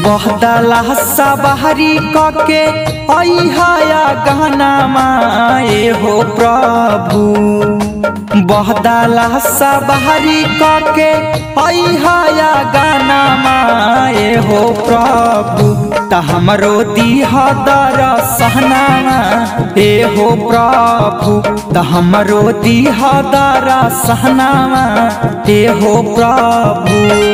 बहदला सबहरी कके अइहाया गहना माए हो प्रभु बहदला सबहरी कके अइहाया गाना माए हो प्रभु त हमरो दीह दर सहनामा ए हो प्रभु त हमरो दीह दर सहनामा ए हो प्रभु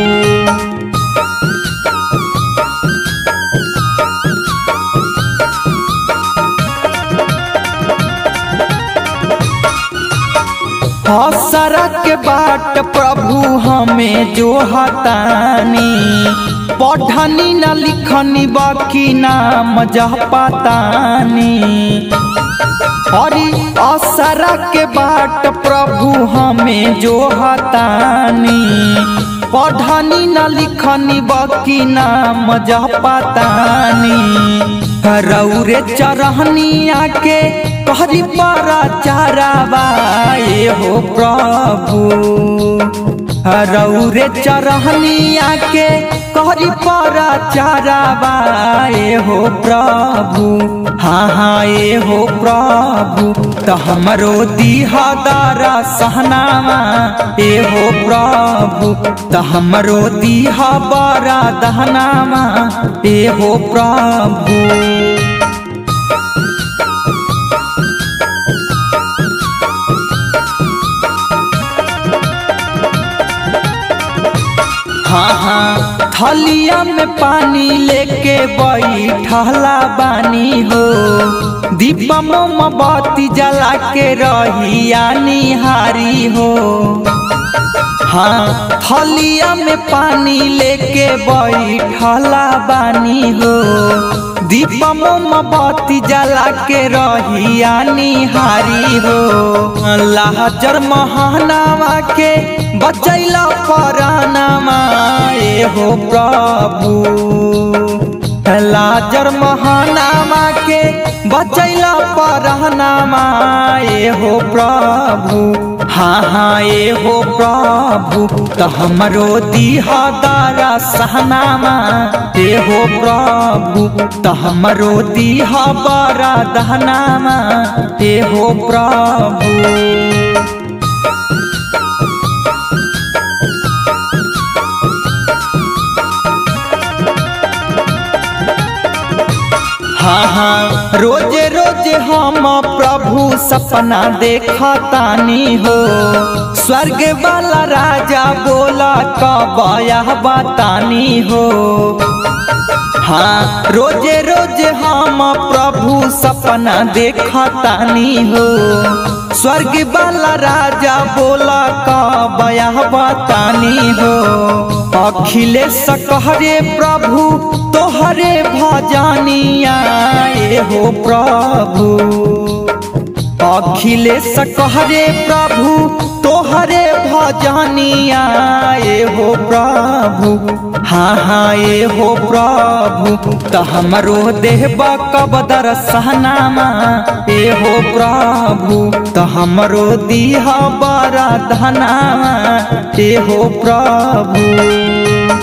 हसरा के बाट प्रभु हमें जो हतानी पढ़नी न लिखनी बाकी नाम जह पतानी हरी असरा के बाट प्रभु हमें जो हतानी पढ़नी न लिखनी बाकी नाम जह पतानी रौरे चरहनी आके कहरी पारा चाराबाए हो प्रभु रौरे चरहनी आके कहरी पारा चाराबाए हो प्रभु हाँ हाँ ए हो प्रभु त हमरो दीहदारा सहनामा ए हो प्रभु त हमरो दीह बारा दहनामा ए हो प्रभु हाँ हाँ थलिया में पानी लेके बैठला बानी हो दीपा मोमबत्ती जला के रहिया निहारी हो हाँ थलिया में पानी लेके बैठला बानी हो दीपा मोमबत्ती जला के रहिया निहारी हो लाजर महानावा के बचैला परानामा ए हो प्रभु लाजर महानामा के बचैला परानामा ए हो प्रभु हाँ हाँ ए हो प्रभु त हमरो दीहदारा सहनामा ए हो प्रभु त हमरो दीह बरा दहनामा ए हो प्रभु हाँ हाँ रोजे रोजे हम प्रभु सपना देखतानी हो स्वर्ग वाला राजा बोला कबया बतानी हो हाँ रोजे रोजे हम प्रभु सपना देखतानी हो स्वर्ग वाला राजा बोला कबया बतानी हो अखिलेश कहरे प्रभु तोहरे भजनिया ए हो प्रभु अखिलेश कहरे प्रभु तोहरे भजनिया ए हो प्रभु हाँ हाँ ए हो प्रभु त हमरो देहब कबदर सहनामा ए हो प्रभु त हमरो दीह बरा धनामा ए हो प्रभु